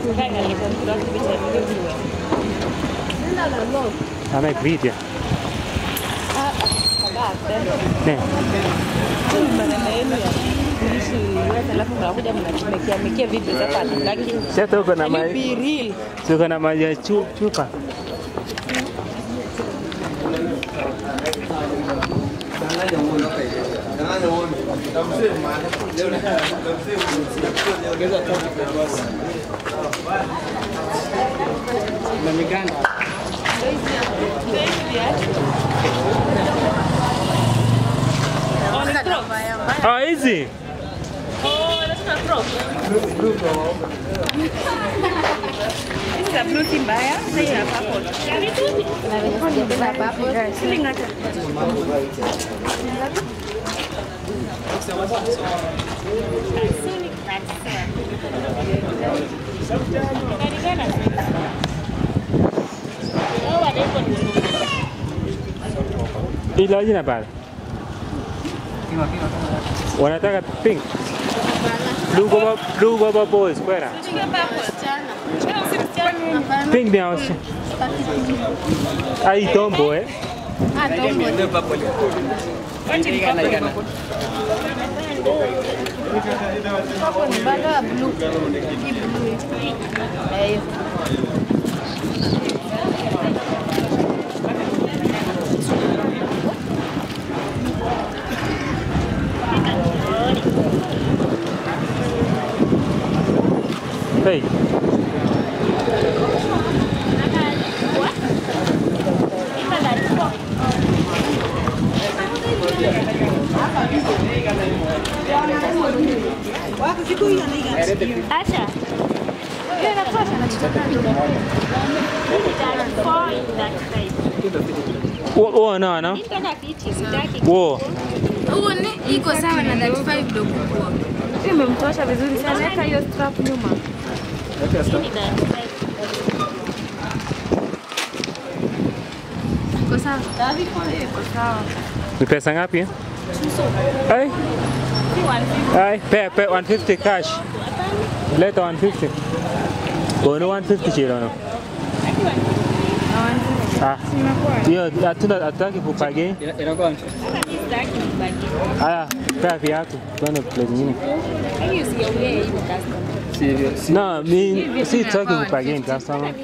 Amek video. Ne. Sasa uko na maji. Uko na maji ya chu- chupa. Ah, hizi. Ila jina pale. Wanataka pink. Blue baba blue baba boys kwera. Pink ni hausi. Ai tombo eh. Hey. Acha. Hiyo inatosha na Wo wo no no. Wo. Huo ni iko sawa na 35 ndio kubwa. imemtosha vizuri sana. Weka hiyo strap nyuma. Iko sawa. Ni pesa ngapi? eh? Ai. Ai, pe pe 150 cash. Leta 150. Kono 150 chilo no. Ah. Hiyo hatuna hatutaki kupage. Inakuwa Haya, pea viatu. Tuende place nyingine. sivyo. No, mi si tutaki kupage customer.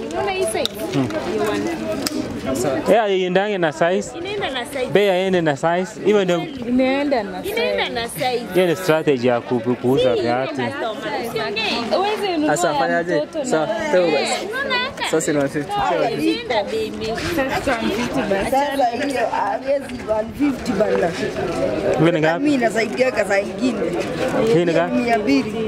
Sasa Yeah, iendange na size. Inaenda na size. Bei aende na size. Hivyo ndio Inaenda na size. hiyo ni strategy ya ku- kuuza viatu. Uweze sasa fanyaje? Sawa, toa basi. Sasa ni 150. Sawa. Sasa hiyo hawezi 150 bana. Hivi ni ngapi? Mimi nasaidiaga saa ingine Hii ni ngapi? mia mbili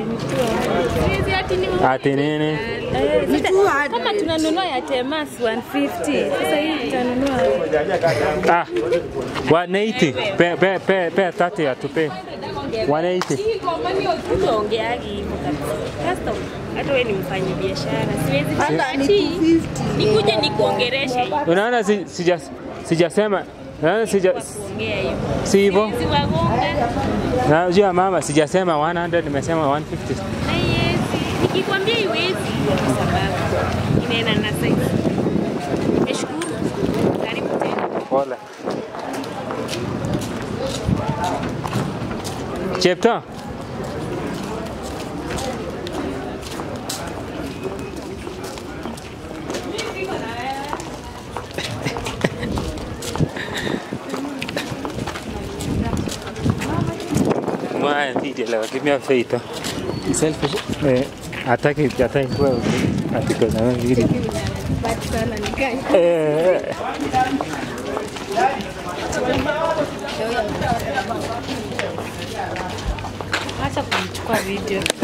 Ati nini? ni 200. kama tunanunua ya Temas 150. Sasa hii tutanunua Ah, 180. Pe pe pe pe 30 atupe. 180. tuongeagi hivyo kabisa. Custom, hata wewe ni mfanyi biashara, siwezi Hata ni ati 250. nikuje nikuongereshe Unaona si, sija sijasema unaona sija kuongea hivyo. si hivyo. Siwezi wagonga Najua mama sijasema 100 nimesema 150. na iwezi. Nikikwambia iwezi kwa sababu inaenda na size. Nashukuru. Karibu tena. Pole. Chepto. Mwana DJ leo kimya feito. Selfish. Eh, hataki hataki kwa atiko na vile. Eh. Acha kumchukua video.